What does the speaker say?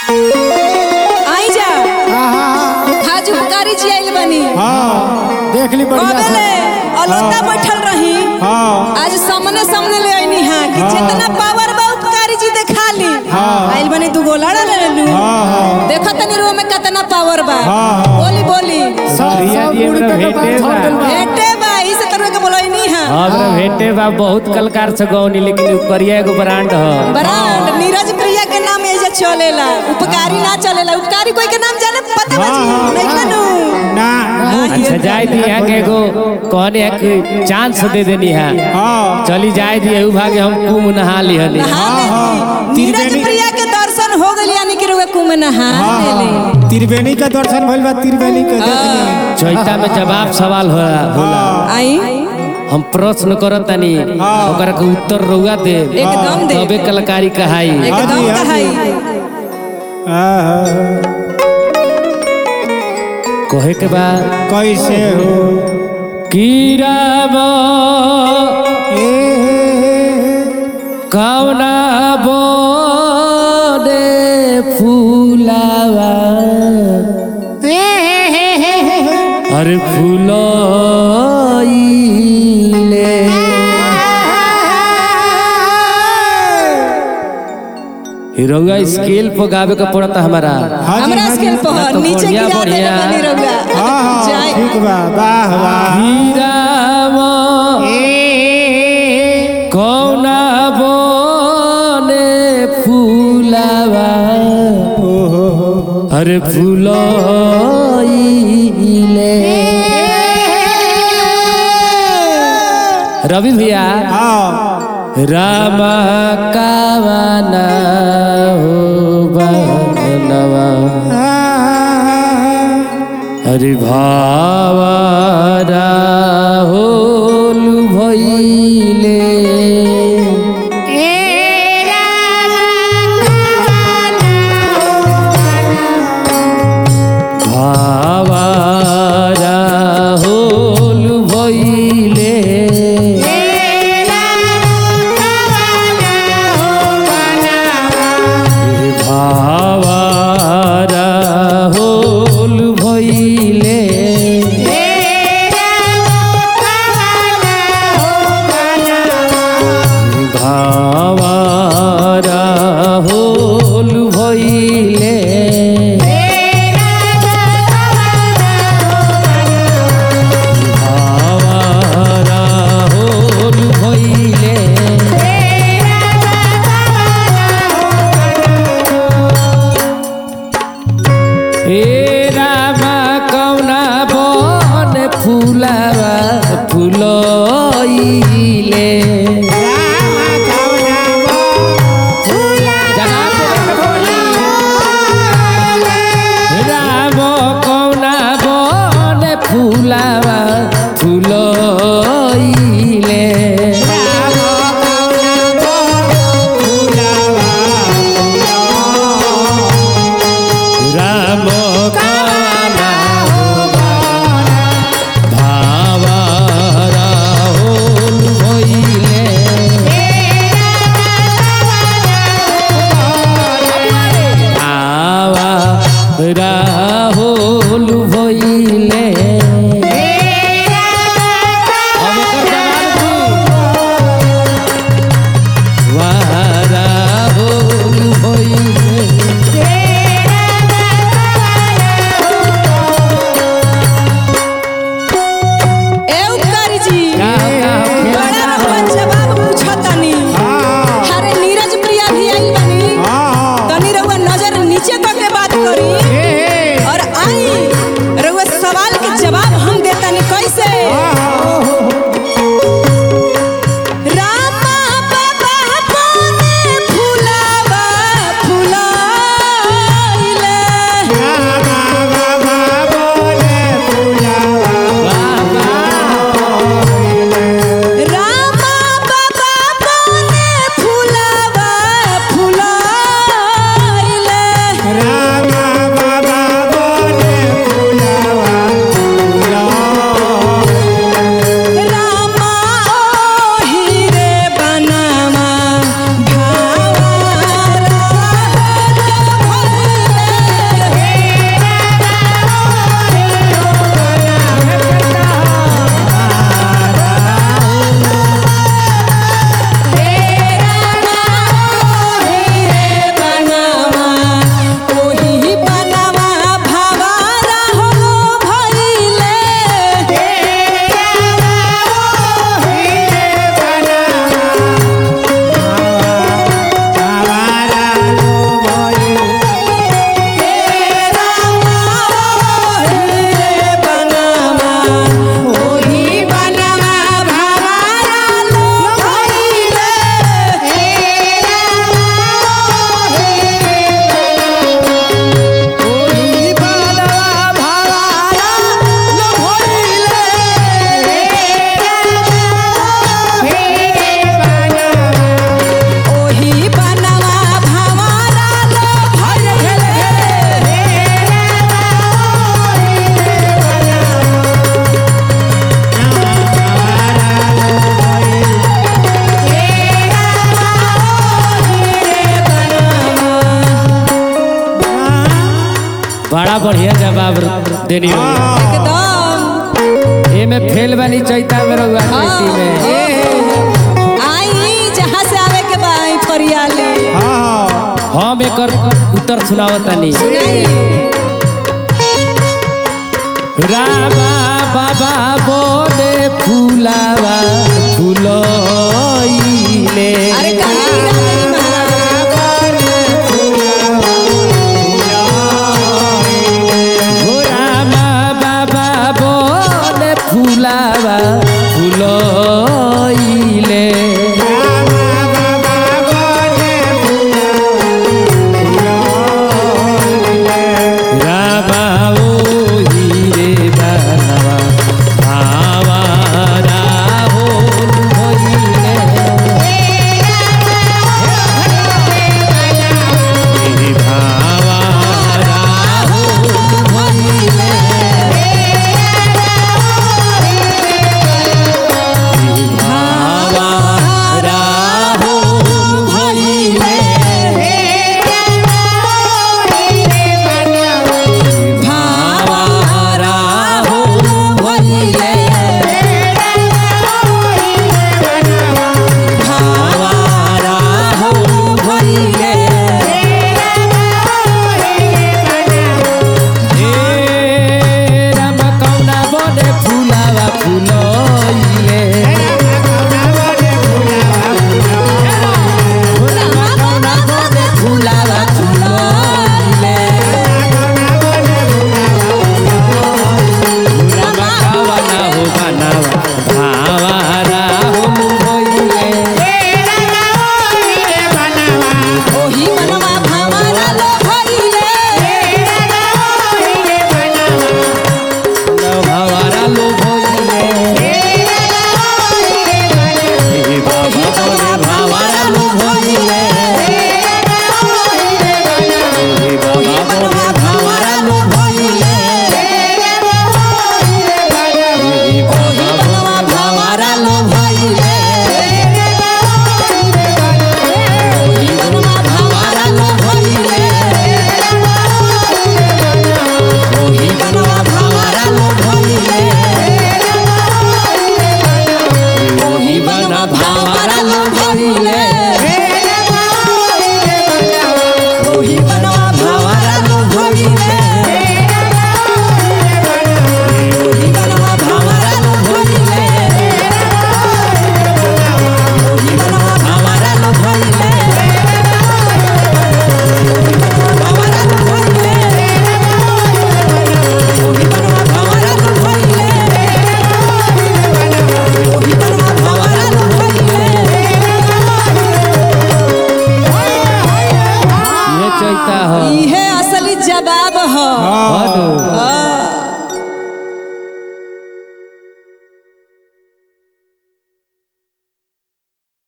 आई जा खाजू कारी जी आइल बनी हाँ देख ली बढ़िया कबेले से अलोता बैठल रही हाँ आज सामने सामने ले आईनी हां कि हाँ। जितना पावर बा उपकारी जी देखा ली हाँ। आइल बनी दू गोला ले लेलू हाँ हाँ देखो तनी रो में कितना पावर बा हाँ, हाँ। बोली बोली सब रिया सब जी उड़ हमरा के भेटे बात बा। हो गइल बा। बेटे बा इसे करवे के बोलोई नहीं हां हमरा भेटे बा बहुत कलकार से गौनी लेकिन उ करिया एगो ब्रांड ह ब्रांड नीरज प्रिया के नाम एजे चलेला उपकारी ना चलेला उपकारी कोई के नाम जाने पता बा जी हाँ, हाँ, नहीं कनु ना अच्छा जाए दी यहाँ के एगो कहने है कि चांस दे देनी है हाँ चली जाए दी एहू भागे हम कुम नहा ली हनी नहा हाँ, लेली। नीरज त्रिवेणी- प्रिया के दर्शन हो गइल यानी कि रुए कुम नहा हाँ लेली हाँ त्रिवेणी का दर्शन भइल बा त्रिवेणी के देख ली चौथा में जवाब सवाल होला होला आई हम प्रश्न करत तनी हाँ। ओकरा के उत्तर रउआ दे एकदम दे तबे कलाकारी कहाई हाँ एकदम जी, हाँ जी। कहाई हाँ, हाँ। कहे के बा कैसे हो कीराबा ए, कौना बोने फूलावा अरे फूलोइले हिरौआ स्केल पर गावे का पड़ता हमारा हाँ जी, हमरा हाँ जी। स्केल पर ना तो नीचे बढ़िया, गिरा देले बढ़िया। बनी रउआ हाँ हाँ जाए ठीक बा वाह वाह हीरावा कौना बोने फूलावा ओहो हो अरे फूलोइले रवि भैया हाँ राम कावना हो बनवा हरि भावरा होल भइले भावरा होल भइले भावरा होल भइले बड़ा बढ़िया जवाब देनी हो एकदम एमे फेल बनी चैता में रहुआ खेती में हाँ। आई जहाँ से आवे के बा आई फरियाली हम एकर उत्तर सुनावतानी सुनाई रामा बाबा बोले फूलावा फूलोइले अरे कहीं हीरा नहीं महाराज हो रामा बाबा बोले फूलावा फूलोइले रामा ओ हीरे बनवा भावा राहो भइले भावा राहो भइले भावा राहो भइले भावा राहो भइले भावा राहो भइले हे राम कौना बने फुलावा फुलोइले राम कौना बने फुलावा फुलोइले राम कौना हो बनावा भावा राहो भइले ओही मनवा भावारा लो भइले भावारा लो भइले हे बाबा बोले भावारा लो भइले हे बाबा बोले भावारा लो भइले हे बाबा बोले भावारा लो भइले ओही मनवा भावारा लो भइले ओही बनवा भावारा लो भइले ओही बना भावारा लो भइले ओही मनवा भावारा लो भइले ओही मनवा भावारा लो भइले ओही मनवा भावारा लो भइले भावारा लो भइले ओही मनवा भावारा लो भइले ओही मनवा भावारा लो भइले ये चैता हो इहे असली जवाब ह हनु हाँ।